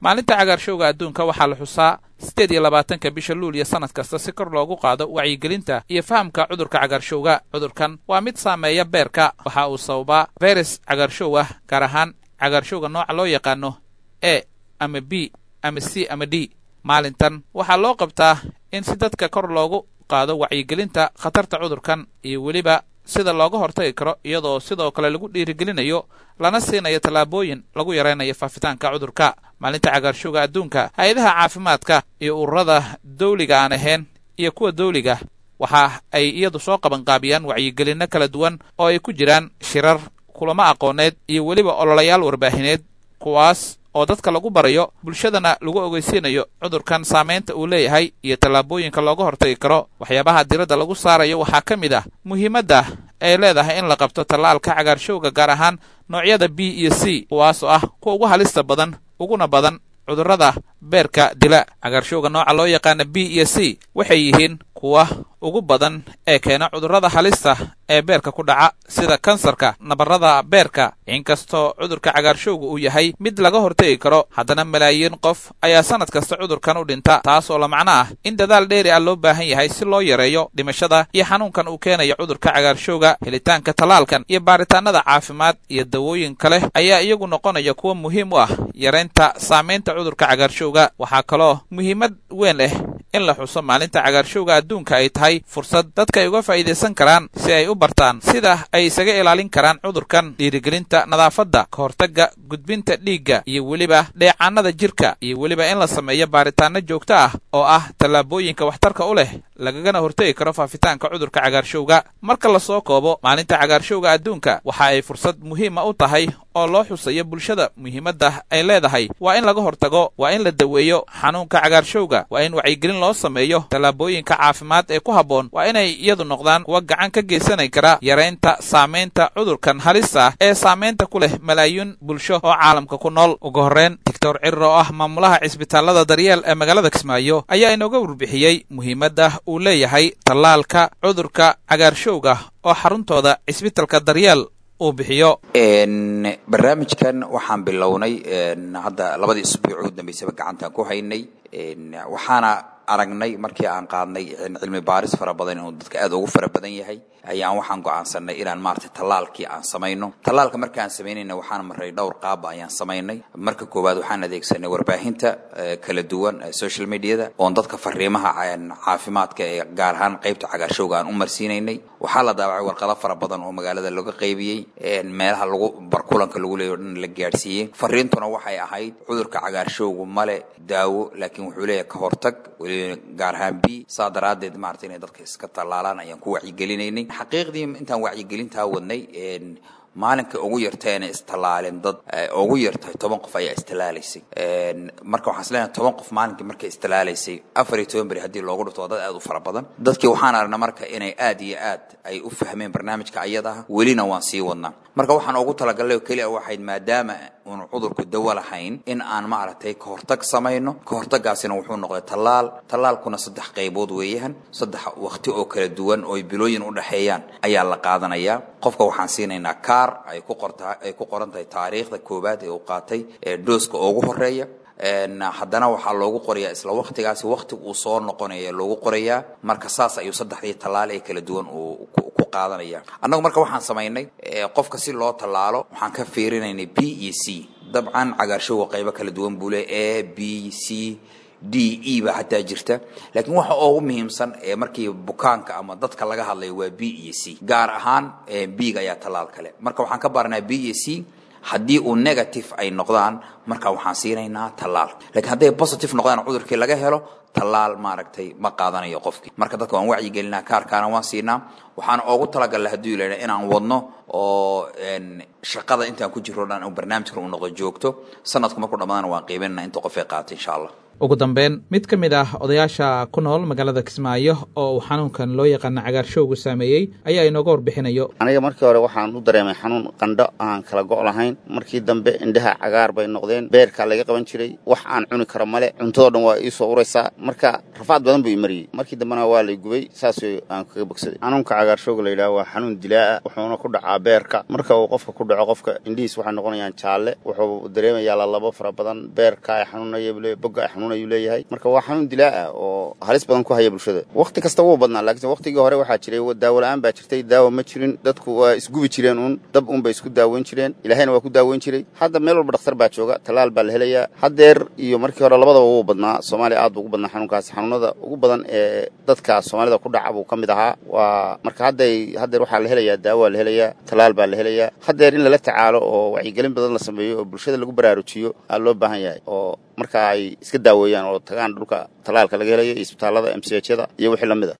maalinta cagaarshowga adduunka waxaa la xusaa siddeed iyo labaatanka bisha luuliya sannad kasta si kor loogu qaado wacyigelinta iyo fahamka cudurka cagaarshowga cudurkan waa mid saameeya beerka waxa uu sababaa fayras cagaarshow ah gaar ahaan cagaarshowga nooca loo yaqaano e ama b ama c ama d maalintan waxaa loo qabtaa in si dadka kor loogu qaado wacyigelinta khatarta cudurkan iyo weliba sida looga hortagi karo iyadoo sidoo kale lagu dhiirigelinayo lana siinayo tallaabooyin lagu yaraynayo faafitaanka cudurka maalinta cagaarshowga adduunka hay-adaha caafimaadka iyo ururada dawliga aan ahayn iyo kuwa dawliga waxa ay iyadu soo qabanqaabiyaan wacyigelinno kala duwan oo ay ku jiraan shirar kulamo aqooneed iyo weliba ololayaal warbaahineed kuwaas oo dadka lagu barayo bulshadana lagu ogeysiinayo cudurkan saamaynta uu leeyahay iyo tallaabooyinka looga hortagi karo waxyaabaha diradda lagu saarayo waxaa ka mid ah muhiimadda ay leedahay in la qabto tallaalka cagaarshowga gaar ahaan noocyada b iyo c kuwaas oo ah kuwa ugu halista badan uguna badan cudurrada beerka dila cagaarshowga nooca loo yaqaana b iyo c waxay yihiin kuwa ugu badan ee keena cudurrada halista ee beerka ku dhaca sida kansarka nabarrada beerka inkastoo cudurka cagaarshowga uu yahay mid laga hortegi karo haddana malaayiin qof ayaa sannad kasta cudurkan u dhinta taas oo la macno ah in dadaal dheeri ah loo baahan yahay si loo yareeyo dhimashada iyo xanuunkan uu keenayo cudurka cagaarshowga helitaanka tallaalkan iyo baaritaannada caafimaad iyo dawooyin kale ayaa iyagu noqonaya kuwa muhiim u ah yaraynta saamaynta cudurka cagaarshowga waxaa kaloo muhiimad weyn leh in la xuso maalinta cagaarshowga adduunka ay tahay fursad dadka ay uga faa'iidaysan karaan si ay u bartaan sida ay isaga ilaalin karaan cudurkan dhiirigelinta nadaafadda ka hortagga gudbinta dhiigga iyo weliba dheecaanada jirka iyo weliba in la sameeyo baaritaanno joogto ah oo ah tallaabooyinka waxtarka u leh lagagana hortegi karo faafitaanka cudurka cagaarshowga marka lasoo koobo maalinta cagaarshowga adduunka waxa ay fursad muhiima u tahay oo loo xusayo bulshada muhiimadda ay leedahay waa in laga hortago waa in la daweeyo xanuunka cagaarshowga waa in wacyigelin loo sameeyo tallaabooyinka caafimaad ee ku habboon waa inay iyadu noqdaan kuwa gacan ka geysanay kara yaraynta saamaynta cudurkan halista ah ee saamaynta ku leh malaayiin bulsho oo caalamka ku nool ugu horreyn doctor cirir oo ah maamulaha cisbitaallada daryeel ee magaalada kismaayo ayaa inooga warbixiyey muhiimadda uu leeyahay tallaalka cudurka cagaarshowga oo xaruntooda cisbitalka daryeel uu bixiyo barnaamijkan waxaan bilownay hadda labadii isbuuc ugu dambeysaba gacantaan ku haynay waxaana aragnay markii aan qaadnay cilmi baaris fara badan inuu dadka aad ugu fara badan yahay ayaan waxaan go'aansanay inaan maaragtay tallaalkii aan samayno tallaalka marka aan samaynayna waxaan maray dhowr qaaba ayaan samaynay marka koowaad waxaan adeegsanay warbaahinta kala duwan social mediada oon dadka fariimaha caafimaadka ee gaar ahaan qaybta cagaarshowga aan u marsiinaynay waxaa la daawacay warqado fara badan oo magaalada laga qaybiyey meelaha lagu barkulanka lagu leeyo dhan la gaadhsiiyey fariintuna waxay ahayd cudurka cagaarshowgu male daawo laakiin wuxuu leeyahay ka hortag weliba gaar ahaan b saa daraaddeed maaragtay inay dadka iska tallaalaan ayaan ku wacyigelinaynay xaqiiqdii intaan wacyigelintaa wadnay maalinka ugu yartayna istallaalin dad ugu yartahay toban qof ayaa istallaalaysay marka waxaan isleeyahay toban qof maalinkii markay istallaalaysay afar iyo toban beri haddii loogu dhifto waa dad aad u fara badan dadkii waxaan aragnaa marka inay aad iyo aad ay u fahmeen barnaamijka ayadaha welina waan sii wadnaa marka waxaan ugu talagalay oo keliya waxayd maadaama uunu cudurku dawo lahayn in aan maaragtay ka hortag samayno ka hortagaasina wuxuu noqday tallaal tallaalkuna saddex qaybood weeyahan saddex waqti oo kala duwan oo bilooyin u dhexeeyaan ayaa la qaadanayaa qofka waxaan siinaynaa kaar ay ku qorta ay ku qoran tahay taariikhda koowaad ee uu qaatay ee dooska ugu horeeya haddana waxaa loogu qorayaa isla waktigaasi waktiga uu soo noqonaya loogu qorayaa marka saas ayuu saddexdii tallaal ee kala duwan uu ku qaadanaya annagu marka waxaan samaynay qofka si loo tallaalo waxaan ka fiirinaynay b iyo c dabcan cagaarshowga qaybo kala duwan buu le a b c d e ba xataa jirta laakiin waxa ugu muhiimsan ee markii bukaanka ama dadka laga hadlayo waa b iyo c gaar ahaan b-ga ayaa tallaal kale marka waxaan ka baranaa b iyo c haddii uu negative ay noqdaan marka waxaan siinaynaa tallaal lakiin hadday positive noqdaan cudurkii laga helo tallaal maaragtay ma qaadanayo qofkii marka dadka waan wacyigelinaa kaarkaana waan siinaa waxaan ugu talagalnay hadduu ilaa inaan wadno oo shaqada intaan ku jiro dhan barnaamijkan uu noqdo joogto sanadku markuu dhamaadana waan qiibanana inta qof ay qaata insha allah ugu dambeyn mid ka mid ah odayaasha ku nool magaalada kismaayo oo uu xanuunkan loo yaqaana cagaarshowgu saameeyey ayaa inooga warbixinayo aniga markii hore waxaan u dareemay xanuun qandho aan kala go' lahayn markii dambe indhaha cagaar bay noqdeen beerkaa laga qaban jiray wax aan cuni karo male cuntadoo dhan waa ii soo uraysaa marka rafaad badan buu imariyey markii dambena waa lay gubay saas aan kaga bogsaday xanuunka cagaarshowga la yidhaha waa xanuun dilaa'a wuxuuna ku dhacaa beerka marka uu qofka ku dhaco qofka indhihiis waxay noqonayaan jaalle wuxuu dareemayaa lalabo fara badan beerka ay xanuunaya bogga ay xanuunayuu leeyahay marka waa xanuun dilaa'a oo halis badan ku haya bulshada wakhti kasta wuu badnaa laakiinse wakhtigii hore waxaa jiray daawo la'aan baa jirtay daawo ma jirin dadku waa isgubi jireen uun dab uun bay isku daaweyn jireen ilaahayna waa ku daaweyn jiray hadda meel walba dhakhtar baa jooga tallaal baa la helayaa haddeer iyo markii hore labadaba wuu badnaa soomaaliya aad buu ugu badnaa xanuunkaasi xanuunada ugu badan ee dadka soomaalida ku dhaca buu ka mid ahaa waa marka hadday haddeer waxaa la helayaa daawo waa la helayaa tallaal baa la helayaa haddeer in lala tacaalo oo wacyigelin badan la sameeyo oo bulshada lagu baraarujiyo aa loo baahan yahay oo marka ay iska daaweeyaan oo tagaan dhulka tallaalka laga helayo iyo isbitaallada emsiyajyada iyo wixii la mid a